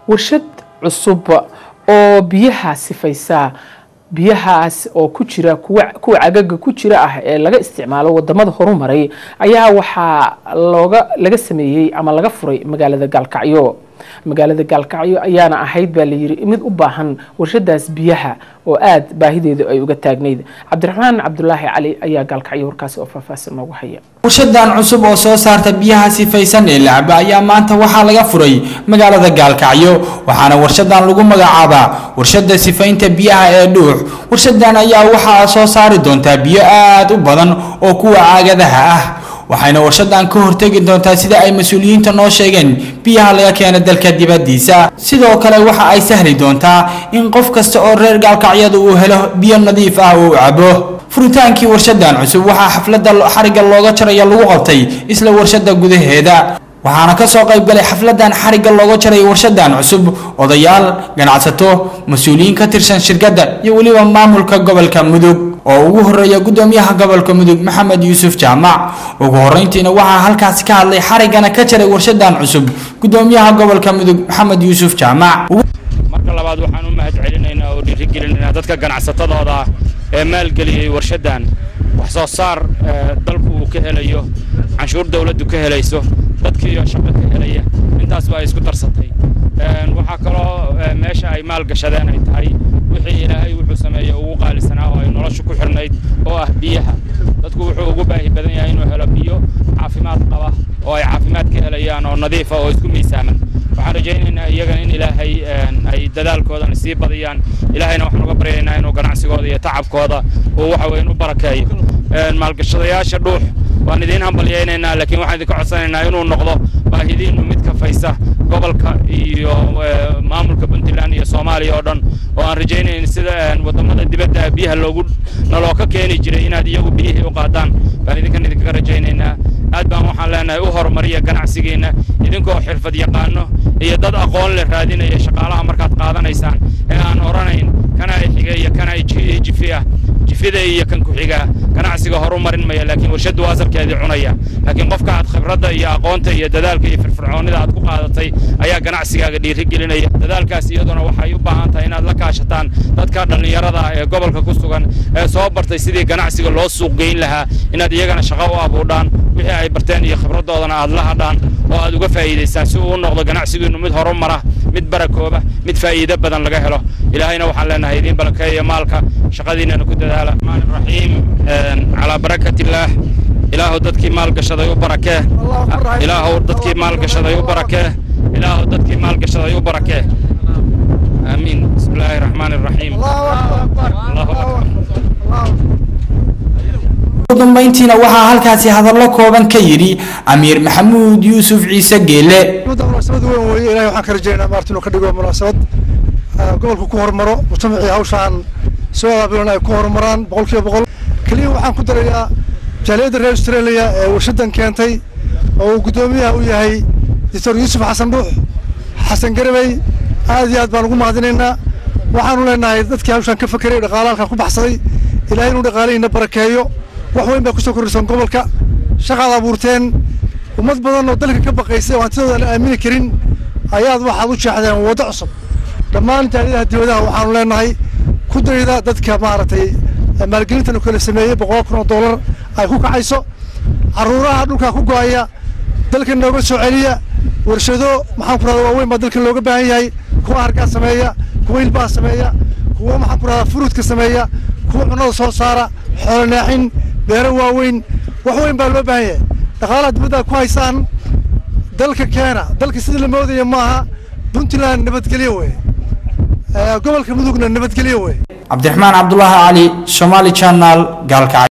warshad cusub oo biyaha sifaysa biyahaas oo ku jira kuwa kuwa cagaga ku jira ah ee laga isticmaalo wadamada horumaray ayaa waxaa looga laga sameeyey ama laga furay magaalada gaalkacyo magaalada gaalkacyo ayaana ahayd baa layiri mid u baahan warshadaas biyaha oo aada baahideedu ay uga taagnayd cabdiraxmaan cabdulaahi cali ayaa gaalkacyo warkaasi oo faahfaahsan noogu haya warshadan cusub oo soo saarta biyaha sifaysan ee lacaba ayaa maanta waxaa laga furay magaalada gaalkacyo waxaana warshadan lagu magacaabaa warshada sifaynta biyaha ee dhuux warshadan ayaa waxaa soo saari doontaa biyo aada u badan oo kuwa caagadaha ah waxayna warshadan ka hortegi doontaa sida ay mas-uuliyiinta noo sheegeen biyaha laga keena dalka dibadiisa sidoo kale waxa ay sahli doontaa in qof kasta oo reer gaalkacyada uu helo biyo nadiif ah uu cabo furitaankii warshadan cusub waxaa xafladda xarigga looga jaraya lagu qabtay isla warshada gudaheeda waxaana ka soo qayb galay xafladan xarigga looga jaray warshadan cusub odayaal ganacsato mas-uuliyiin ka tirsan shirkadda iyo weliba maamulka gobolka mudug oo ugu horeeya gudoomiyaha gobolka mudug maxamed yuusuf jaamac ugu horeyntiina waxaa halkaasi ka hadlay xariggana ka jaray warshadan cusub gudoomiyaha gobolka mudug maxamed yuusuf jaamac marka labaad waxaan u mahad celinaynaa oo dhiirigelinaynaa dadka ganacsatadooda ah ee maalgeliyey warshadan wax soo saar dalku uu ka helayo canshuur dawladdu ka helayso dadkiiyo shaqo ka helaya intaasba ay isku darsatay waxaa kaloo meesha ay maal gashadeen ay tahay wixii ilaahay wuxuu sameeyey ugu qaalisanaa oo ay noloshu ku xirnayd oo ah biyaha dadku wuxuu ugu baahi badan yahay inuu helo biyo caafimaad qaba oo ay caafimaad ka helayaan oo nadiifa oo isku miisaaman waxaan rajaynaynaa iyagana in ilaahay ay dadaalkoodan sii badiyaan ilaahayna waxaan uga baryaynaa inuu ganacsigooda iyo tacabkooda uu waxa weyn u barakeeyo maalgashadayaasha dhuux waan idiin hambalyaynaynaa laakiin waxaan idinka codsanaynaa inuu noqdo baahidiinnu mid kafaysa gobolka iyo maamulka puntland iyo soomaaliya oo dhan oo aan rajaynayn sida wadamada dibadda biyaha loogu naloo ka keeni jiray inaad iyagu biyihii u qaadaan baan idinkan idinkaga rajaynaynaa aad baan waxaan leenahay u horumariya ganacsigiinna idinkoo xirfad yaqaano iyo dad aqoon leh raadinaya shaqaalaha markaad qaadanaysaan ee aan oranayn kana ay xiga iyo kana ay jifi ah jifida iyo kan ku-xigaa ganacsiga horu marin maya laakiin warshaddu asalkeedii cunaya laakiin qofka aad khibradda iyo aqoonta iyo dadaalka iyo firfircoonnida aad ku qaadatay ayaa ganacsigaaga dhiirigelinaya dadaalkaas iyaduna waxay u baahan tahay inaad la kaashataan dadka dhallinyarada ah ee gobolka ku sugan ee soo bartay sidii ganacsiga loo suuq geyn lahaa inaad iyagana shaqo u abuudhaan wixii ay barteen iyo khibraddoodana aad la hadhaan oo aad uga faa'iidaystaan si uu u noqdo ganacsigiinnu mid horumara mid barakooba mid faa'iido badan laga helo ilaahayna waxaan leenahay idiin balankeeya maalka shaqadiinana ku dadaala rahmaan raxiim calaa barakati illaah ilaahu dadkii maalgashaday u barakee ilaahu dadkii maalgashaday u barakee ilaahu dadkii maalgashaday u barakee aamiin bismi illaahi raxmaan raxiim allahu akbar ugu dambeyntiina waxaa halkaasi hadallo kooban ka yidhi amiir maxamuud yuusuf ciise geele munaasabad weyn weeye ilahay waxaan ka rajaynaa maarta inuu ka dhigo munaasabad gobolka ku horumaro mujtamacii hawshaan soo abaabulan ay ku horumaraan boqol kiiba boqol keliya waxaan ku darayaa jaaliyadda reer australia ee warshadan keentay oo uu guddoomiyaha u yahay doctor yuusuf xasan dhuux xasan garabey aad iyo aad baan ugu mahadinaynaa waxaanu leenahay dadkii hawshaan ka fakeray dhaqaala halkan ku baxsaday ilahay inuu dhaqaalihiina barakeeyo wax weyn baa kusoo kordhisan gobolka shaqaad abuurteen ummad badan oo dalka ka baqaysay oo hantidooda aan aamini karin ayaad waxaad u jeexdeen waddo cusub dhammaan jaaliyadaha dibadaha waxaanu leenahay ku dayda dadka maaragtay maalgelintan u kala sameeyey boqol kun oo dollar ay ku kacayso carruuraha dhulka ku go'aya dalka nooga soo celiya warshado maxaan ku rahdaa waaweyn baa dalka looga baahan yahay kuwa hargaa sameeya kuwa hilbaha sameeya kuwa maxaan ku rahdaa furuudka sameeya kuwa cunnada soo saara xoolo naaxin beero waaweyn wax weyn baa loo baahan yahay dhaqaalaha dibadda ku haysaan dalka keena dalka sidii la moodaya maaha puntland nabadgelyo wey gobolka mudugna nabadgelyo wey cabdiraxmaan cabdulaahi cali somaali channel gaalkacyo